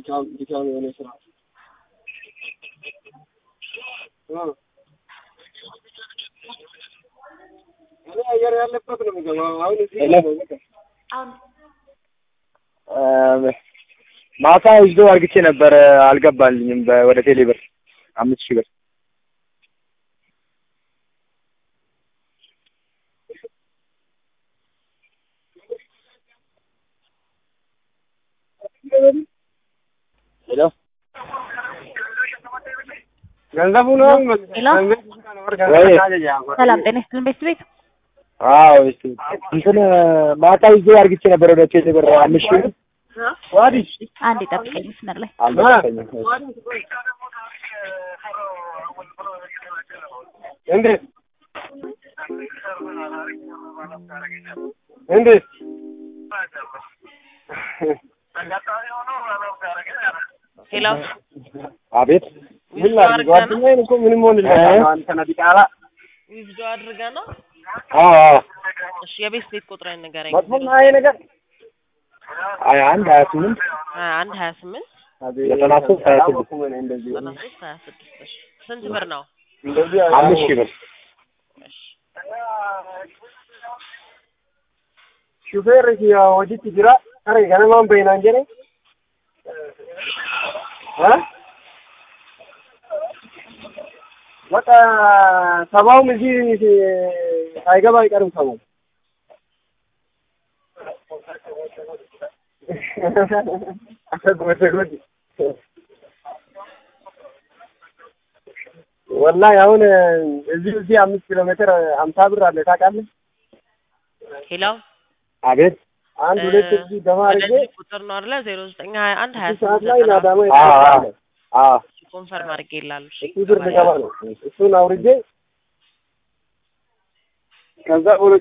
ድካም ድካም የሆነ ስራ እ እኔ አየር ያለበት ነው የምገባው። አሁን እዚህ የለም። ነው በቃ አሁን ማታ ይዞ አርግቼ ነበር አልገባልኝም። በ- ወደ ቴሌ ብር አምስት ሺህ ብር ሄሎ ገንዘቡ ነው ሄሎ? ወይ? ሰላም ጤና ይስጥልን ቤት ቤት አዎ እሱ እንትን ማታ ይዞ አርግቼ ነበር ወደ ቴሌ ብር አምስት ሺህ ብር ዋዲስ አንድ የጠብቀኝ መስመር ላይ አልመጣኝም። እንዴት እንዴት ሄሎ አቤት ምን ላድርግ? ጓደኛዬን እኮ ምንም ሆን አንተ ነህ ዲቃላ ዊዝዶ አድርገ ነው። አዎ አዎ እሺ የቤት ቤት ቁጥርን ንገረኝ። መጥፎ ነው ይሄ ነገር ሀያ አንድ ሀያ ስምንት ሀያ አንድ ሀያ ስምንት ዘጠና ሶስት ሀያ ስድስት እንደዚህ ዘጠና ሶስት ሀያ ስድስት እሺ ስንት ብር ነው? እንደዚህ አምስት ሺህ ብር እሺ ሹፌር ወዲት ጅራ አረ ገነማን በይና እንጀሬ እ በቃ ሰባውም እዚህ ሳይገባ አይቀርም ሰው ወላሂ አሁን እዚህ እዚህ አምስት ኪሎ ሜትር አምሳ ብር አለ ታውቃለህ? ሄሎ አቤት አንድ ሁለት እዚህ ገባ አድርጌ ወደዚህ ቁጥር ነው አይደለ? ዜሮ ዘጠኝ ሀያ አንድ ሀያ እዚህ ሰዓት ስምንት ላይ ዘጠና ናዳማ አዎ አዎ አዎ ኮንፈርም አድርጌ ይላሉ። እሺ እሱ ብር ልገባ ነው። እሱን አውርጄ ከዛ